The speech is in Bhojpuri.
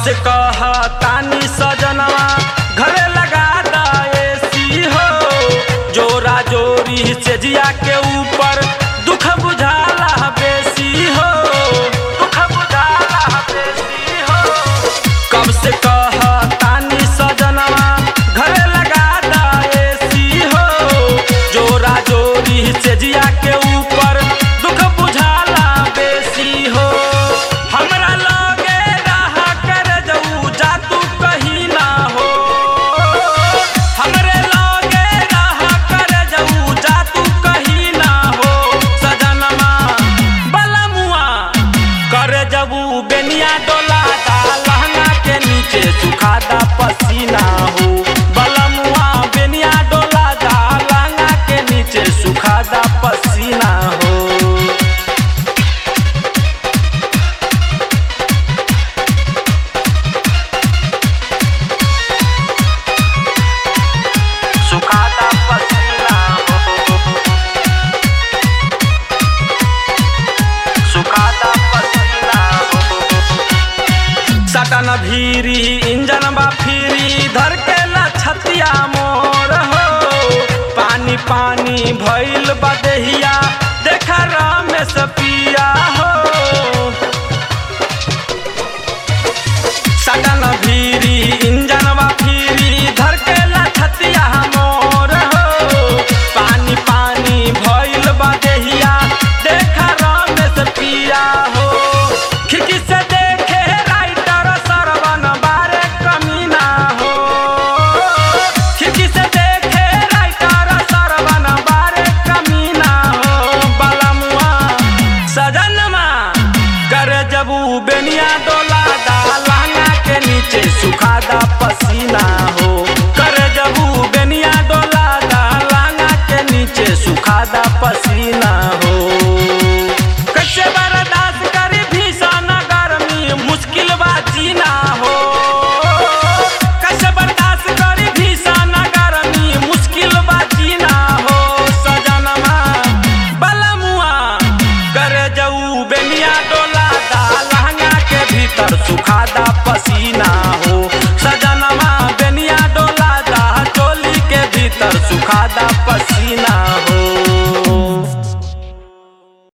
से कह तानी सजनवा घरे लगा दा एसी हो जोरा जोरी से जिया के ऊपर दुख बुझाला बेसी हो दुख बुझाला बेसी हो कब से कह तानी सजनवा घरे लगा दा एसी हो जोरा जोरी से जिया के ऊपर दुख बुझाला बेसी हो हमरा लगे रहा कर जाऊ जा तू कहीं ना हो हमरे लगे रहा कर जाऊ जा तू कहीं ना हो सजनमा बलमुआ कर जबू बेनिया डोला दा लहंगा के नीचे सुखा दा पसीना हो बलमुआ बेनिया डोला दा लहंगा के नीचे सुखा दा पसीना हो सुखाता पसीना हो सुखाता पसीना हो सटन भीरी इंजन बा फिरी धर के ला छतिया मोर हो पानी पानी भइल बदहिया देखा रमेश पिया हो सटन भीरी इंजन बा फिरी धर के ला छतिया मोर हो पानी पानी भइल बा देहिया देखा रमेश पिया हो खिड़की से देखे राइटर सरवन बारे कमीना हो खिड़की से देखे राइटर सरवन बारे कमीना हो बलमुआ सजनमा कर जबू बेनिया डोला दा लहंगा के नीचे सुखा दा पसीना हो कर जबू बेनिया डोला दा लहंगा के नीचे सुखा दा पसीना हो कैसे बर्दाश्त करी भीषण गर्मी मुश्किल बा जीना हो कैसे बर्दाश्त करी भीषण गर्मी मुश्किल बा जीना हो सजनमा बलमुआ कर जाऊ बेनिया डोला दा लहंगा के भीतर सुखा दा पसीना